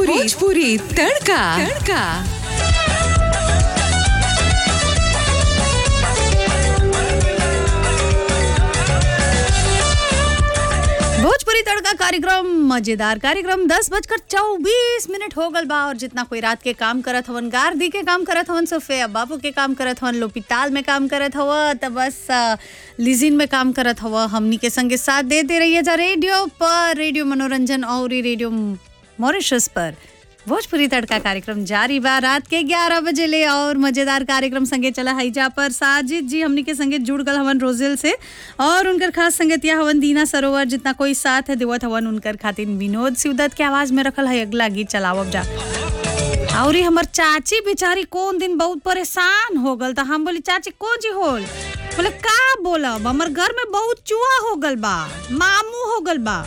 भोजपुरी तड़का तड़का भोजपुरी तड़का कार्यक्रम मजेदार कार्यक्रम दस बजकर चौबीस मिनट हो गल बा और जितना कोई रात के काम करत हवन गार्दी के काम करत हवन सोफे बाबू के काम करत हवन लोपिताल में काम करत हव त बस अ, लिजिन में काम करत हव हमनी के संगे साथ दे दे रही है जा रेडियो पर रेडियो मनोरंजन और ई रेडियो मॉरिशस पर भोजपुरी तड़का कार्यक्रम जारी बा रात के 11 बजे ले और मजेदार कार्यक्रम संगे चला हईजा पर साजिद जी हमनी के संगे जुड़ गल हवन रोजेल से और उनकर खास संगतिया हवन दीना सरोवर जितना कोई साथ है देवत हवन उनकर खातिर विनोद सिवदत के आवाज में रखल है अगला गीत चलावब जा और ई हमर चाची बेचारी कौन दिन बहुत परेशान हो गल त हम बोली चाची कौन जी होल बोले का बोलब हमर घर में बहुत चूहा हो गल बा मामू हो गल बा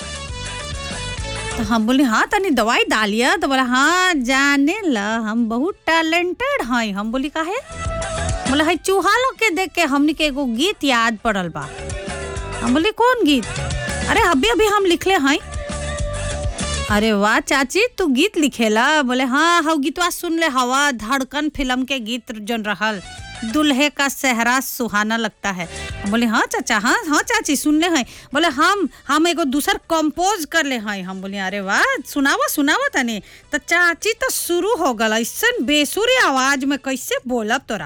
तो हम बोले हाँ तनी दवाई डालिया तो बोला हाँ जाने ला हम बहुत टैलेंटेड हैं हम बोली काहे बोले है चूहा लोग के देख के हमनी के एगो गीत याद पड़ल बा हम बोली कौन गीत अरे अभी अभी हम लिखले हैं अरे वाह चाची तू गीत लिखेला बोले हाँ हाँ गीतवा सुन ले हवा धड़कन फिल्म के गीत जन रहल दुल्हे का सेहरा सुहाना लगता है हम बोले हाँ चाचा हाँ हाँ चाची सुन ले हैं बोले हम हम एगो दूसर कंपोज कर ले हैं हम बोले अरे वाह सुनावा सुनावा तने तो चाची तो शुरू हो गल ऐसन बेसुरी आवाज में कैसे बोलब तोरा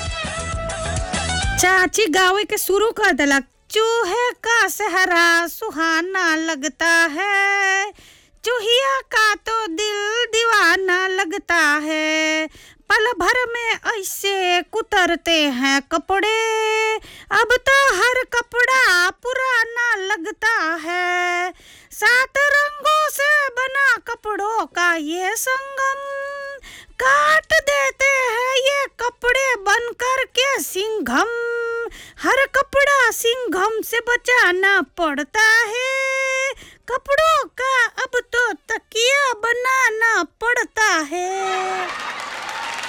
चाची गावे के शुरू कर दिलक चूहे का सहरा सुहाना लगता है चूहिया का तो दिल दीवाना लगता है पल भर में ऐसे कुतरते हैं कपड़े अब तो हर कपड़ा पुराना लगता है सात रंगों से बना कपड़ों का ये संगम काट देते हैं ये कपड़े बनकर के सिंघम हर कपड़ा सिंघम से बचाना पड़ता है कपड़ों